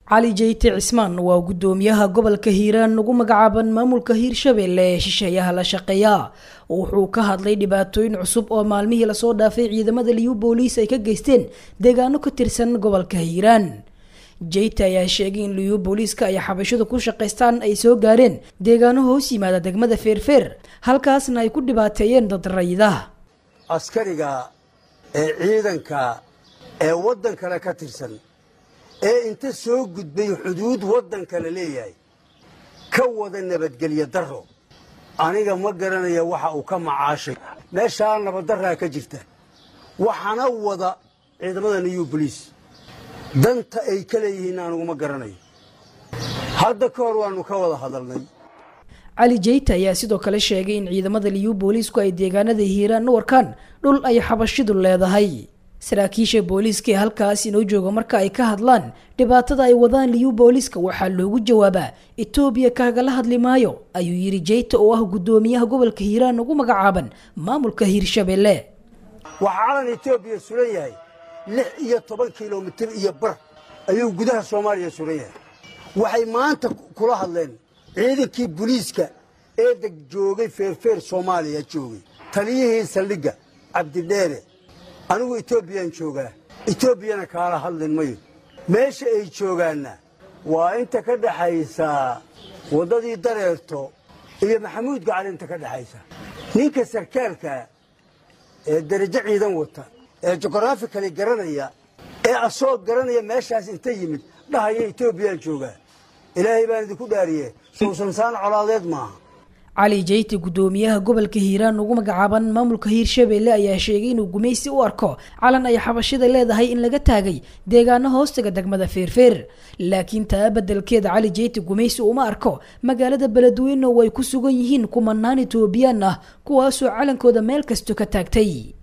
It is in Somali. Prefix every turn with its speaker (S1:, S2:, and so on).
S1: cali jeyte cismaan waa guddoomiyaha gobolka hiiraan ugu magacaaban maamulka hiirshabelle ee shisheeyaha la shaqeeya wuxuu ka hadlay dhibaatooyin cusub oo maalmihii lasoo dhaafay ciidamada liyu booliis ay ka geysteen deegaano ka tirsan gobolka hiiraan jeyte ayaa sheegay in liyu booliiska ay xabashadu ku shaqaystaan ay soo gaareen deegaano hoos yimaada degmada feerfeer halkaasna ay ku dhibaateeyeen dad rayida
S2: askariga ee ciidanka ee waddan kale ka tirsan ee inta soo gudbay xuduud waddan kale leeyahay ka wada nabadgelyo darro aniga ma garanaya waxa uu ka macaashay meeshaa nabaddarraa ka jirta waxaana wada ciidamada new boliis danta ay ka leeyihiin aniguma garanayo hadda ka hor waannu ka wada hadalnay
S1: cali jeyte ayaa sidoo kale sheegay in ciidamada liyu booliisku ay deegaanada hiiraan u warkaan dhul ay xabashidu leedahay saraakiisha booliiska ee halkaas inoo jooga marka ay ka hadlaan dhibaatada ay wadaan liyu booliiska waxaa loogu jawaabaa etoobiya kaagala hadli maayo ayuu yidhi jeyte oo ah guddoomiyaha gobolka hiiraan ugu magacaaban maamulka hiirshabelle
S2: waxaa calan etoobiya suran yahay lix iyo toban kilomitir iyo bar ayuu gudaha soomaaliya suran yahay waxay maanta kula hadleen ciidankii boliiska ee deg joogay feerfeer soomaaliya joogay taliyihii saldhigga cabdidheere anigu etoobiyaan joogaa etoobiyana kaala hadlin mayo meesha ay joogaanna waa inta ka dhexaysa waddadii dareerto iyo maxamuud gacal inta ka dhexaysa ninka sarkaalka ee darajo ciidan wata ee jugraafikali garanaya ee asoo garanaya meeshaas inta yimid dhahaya etoobiyaan joogaa ilaahay baan idinku dhaariye suusansaan colaadeed maaha
S1: cali jeyte guddoomiyaha gobolka hiiraan ugu magacaaban maamulka hiirshabelle ayaa sheegay inuu gumaysi u arko calan ay xabashida leedahay in laga taagay deegaano hoostaga degmada feerfeer laakiin taa beddelkeeda cali jeyte gumaysi uma arko magaalada beledweyne oo ay ku sugan yihiin kumanaan etoobiyaan ah kuwaasoo calankooda meel kasto ka taagtay